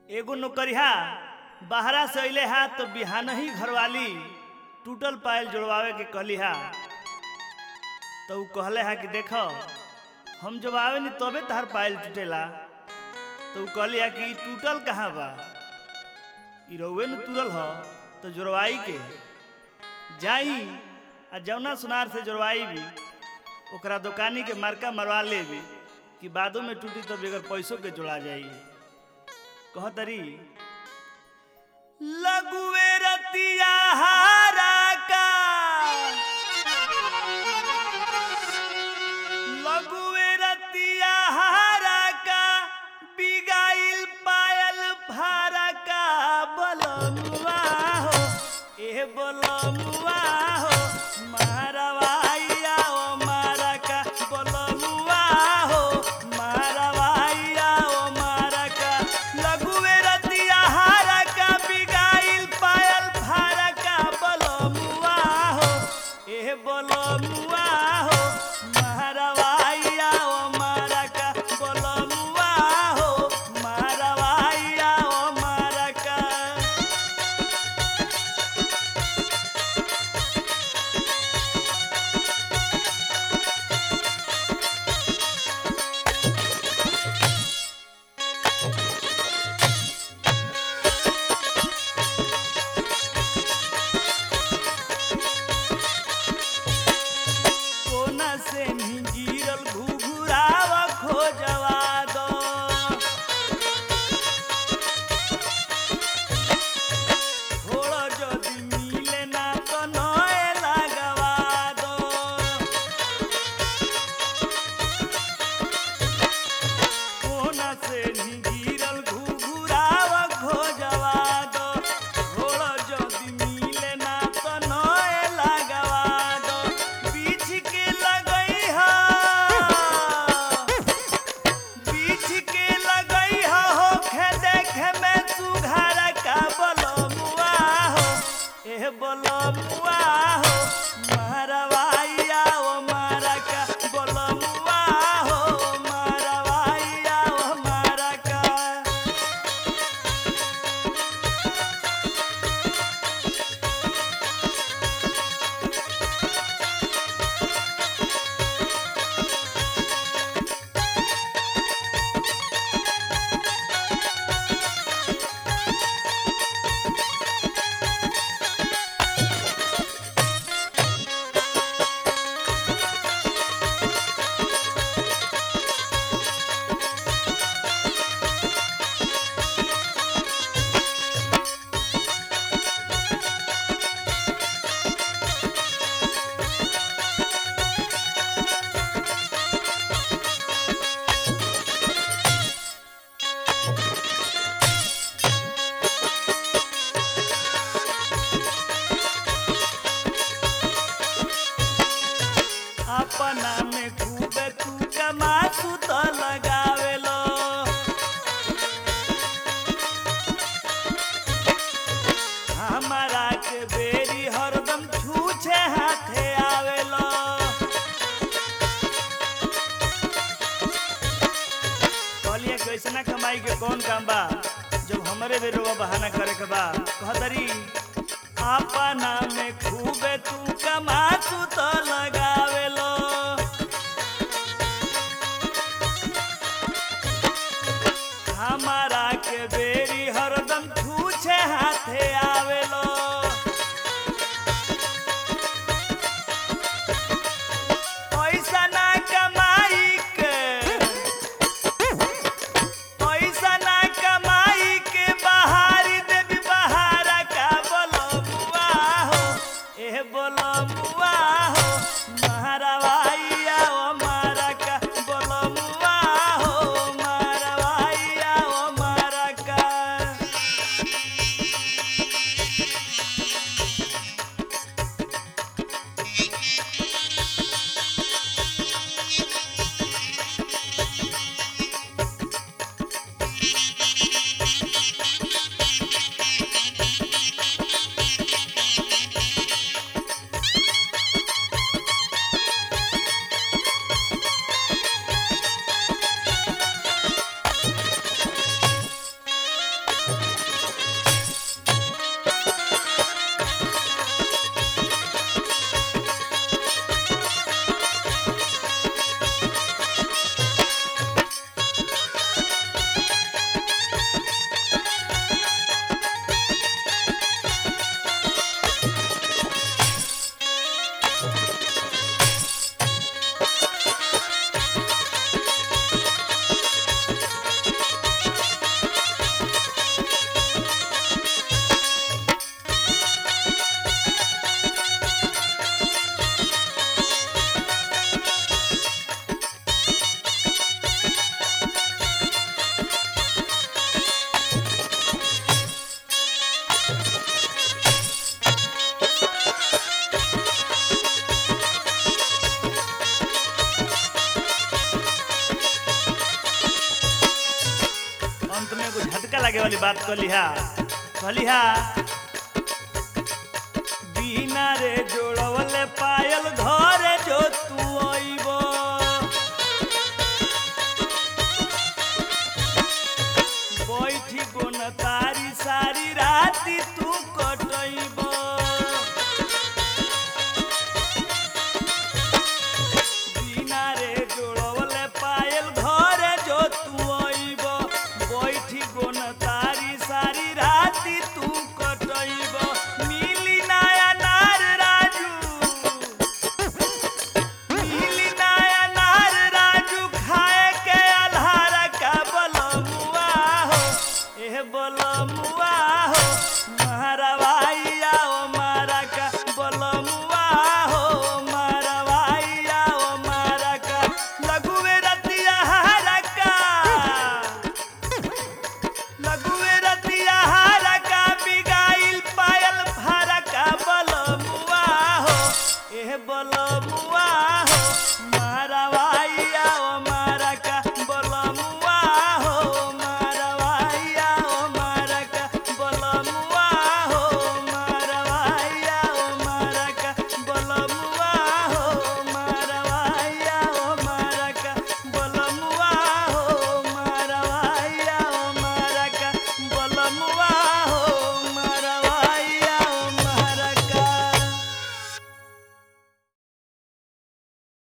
एगो नौकरिया बाहरा से अइले हा तो बिहान ही घरवाली टूटल पायल जोड़वावे के कहली हा तो ऊ कहले हा कि देख हम जब आवे नी तबे तहार पायल टूटेला तो ऊ कहली हा कि ई टूटल कहाँ बा ई रउए न तुरल ह तो जोड़वाई के जाई आ जौना सुनार से जोड़वाई भी ओकरा दुकानी के मार्का मरवा लेबी कि बादो में टूटी तो बगैर पैसों के जोड़ा जाई कहतरी लगुए रतिया हारा का लगुए रतिया हारा का बिगाइल पायल फारा का बलमुआ हो ए बलमुआ हो मारवाइया ओ मारा का बलमुआ हो मारवाइया ओ मारा का लगुए रतिया हारा का बिगाइल पायल फारा का बलमुआ हो ए बलमुआ हो मारवाइया ओ मारा का बलमुआ हो मारवाइया ओ मारा का कोना से नहीं गिरल घुघुरावा खोजवा दो थोड़ा जदि मिले ना तो नए लगवा दो कोना से नहीं गिरल घुघुरावा खोजवा दो थोड़ा जदि मिले ना तो नए लगवा दो बीच के लगई हा बीच के लगई हा होखे देखे में सुघार का बलमुआ हो ए बलमुआ हो मारवाइया ओ मारा का बलमुआ हो मारवाइया ओ मारा का अपना में खूबे तू कमा तू तो लगावेलो हमारा के बेरी हरदम छूछे हाथे आवेलो कहलिए कि ऐसना कमाई के कौन काम बा जब हमरे बेरोवा बहाना करे के बा कहतरी अपना में खूबे तू कमा तू तो लगावेलो हमारा के बेरी हरदम छूछे हाथे आवेलो पैसा ना कमाई के पैसा ना कमाई के बहारी देवी बहारा का बोलमुआ हो ए बोलमुआ हो महारा लागे वाली बात कलिहा कलिहा बिना रे जोड़वले पायल घरे जो तू अइबो बैठी गोन तारी सारी राती तू कटइबो बिना रे जोड़वले पायल घरे जो तू अइबो बैठी गोन तारी सारी राती तू कटइबो मिली नया नार राजू मिली नया नार राजू खाए के आधार का बलमुआ हो एह बलमुआ हो मारवाई आओ मारा का बलमुआ हो मारवाई आओ मारा का लघुवे रतिया हारा का लघुवे रतिया हारा का बिगाइल पायल फारा का बलमुआ हो एह बलमुआ